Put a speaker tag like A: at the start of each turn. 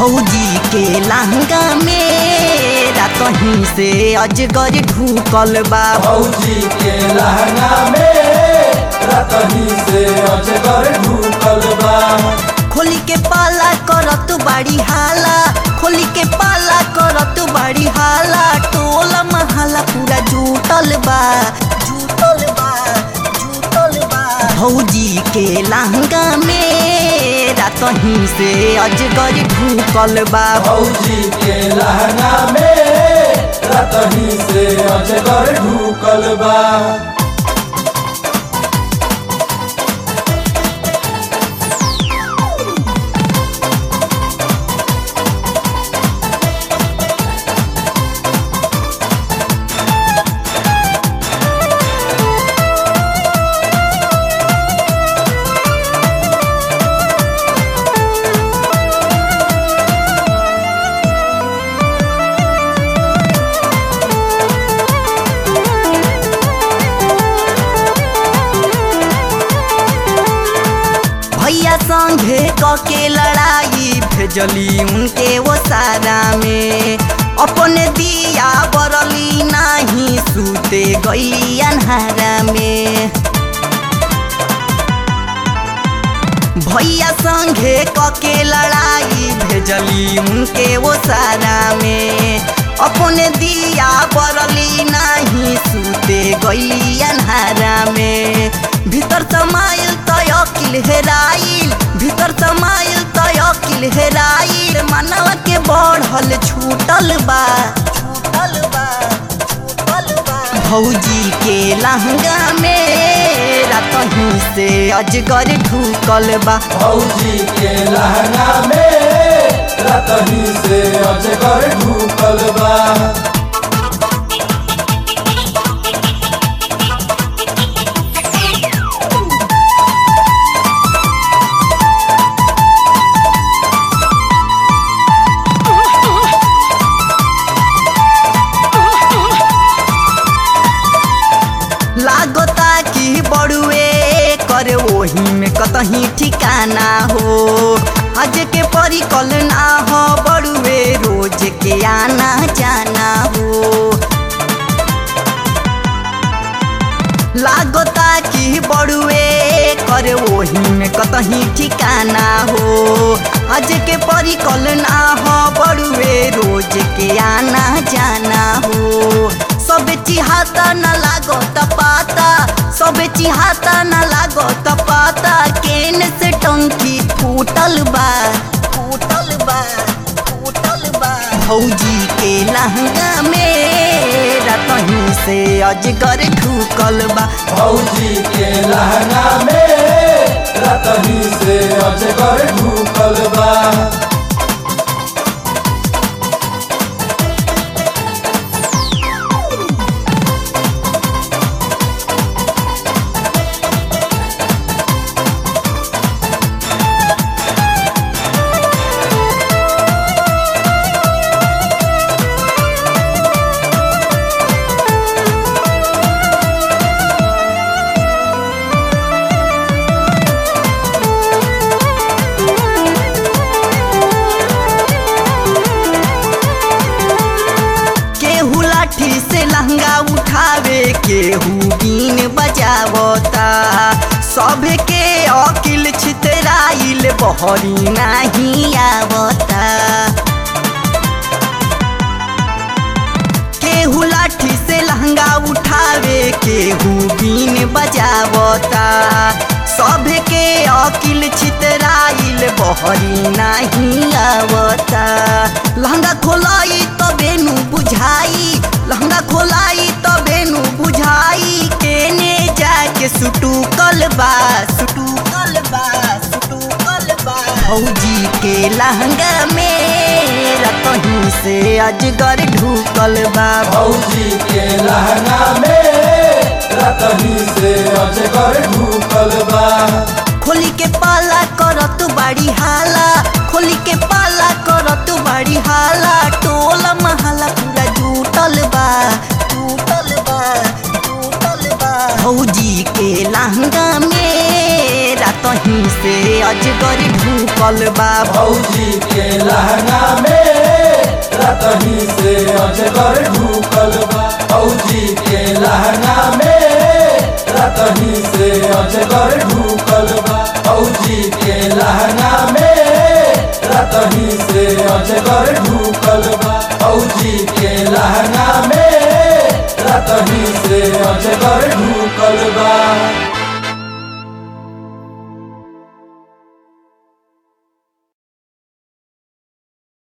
A: भौजी के लहंगा में रातही से अजगर ढूकल बा
B: भौजी के लहंगा में रतही से अजगर ढूकल बा
A: खोली के पाला करत बाड़ी हाला खोली के पाला करत बाड़ी हाला टोला महाला पूरा जूटल बा जूटल बा जूटल बा भौजी के लहंगा में रातही से अजगर ढूकल बा
B: भौजी के लहंगा में रतही से अजगर ढूकल बा
A: भैया संगे कके लड़ाई भेजली उनके वो सारा में अपने दिया बरली नाही सूते गई अन्हारा में भैया संगे कके लड़ाई भेजली उनके वो सारा में अपने दिया बरली नाही सूते गई अन्हारा में भीतर समाइल तय अकिल हेराइल भीतर समाइल तय अकिल हेराइल मनवा के बढ़ल छूटल बा छूटल बा छूटल बा भौजी के लहंगा में रातही से अजगर ढूकल बा
B: भौजी के लहंगा में रतही से अजगर ढूकल बा
A: लागता कि बड़ुए करे ओही में कतही ठिकाना हो आज के परिकल ना हो बड़ुए रोज के आना जाना हो लागता कि बड़ुए करे ओही में कतही ठिकाना हो आज के परिकल ना हो बड़ुए रोज के आना जाना हो सब चिहाता न लागत पाता सब चिहाता न लागत पाता केन से टंकी फूटल बा फूटल बा फूटल बा भौजी के लहंगा में रातही से अजगर ढूकल बा
B: भौजी के लहंगा में रतही से अजगर ढूकल बा
A: केहू लाठी से लहंगा उठावे केहू बीन बजावता सब के अकिल छितराइल बहरी नहीं आवता केहू लाठी से लहंगा उठावे केहू बीन बजावता सब के अकिल छितराइल बहरी नहीं आवता लहंगा खोलाई तो बेनु बुझाई लहंगा खोलाई तो बेनु बुझाई केने जाके सुटुकल बा सुटुकल बा सुटुकल बा भौजी के लहंगा में रतही से अजगर ढूकल बा
B: भौजी के लहंगा में रतही से अजगर ढूकल बा
A: खोली के पाला करत बाड़ी हाला खोली के पाला करत बाड़ी हाला टोला महाला पूरा जूटल बा जूटल बा जूटल बा भौजी के लहंगा में रात कतहीं से अजगर ढूकल बा
B: भौजी के लहंगा में रतही से अजगर ढूकल बा भौजी के लहंगा में रतही से अजगर ढूकल बा भौजी के लहंगा में रतही से अजगर ढूकल बा भौजी के लहंगा में रतही से अजगर ढूकल बा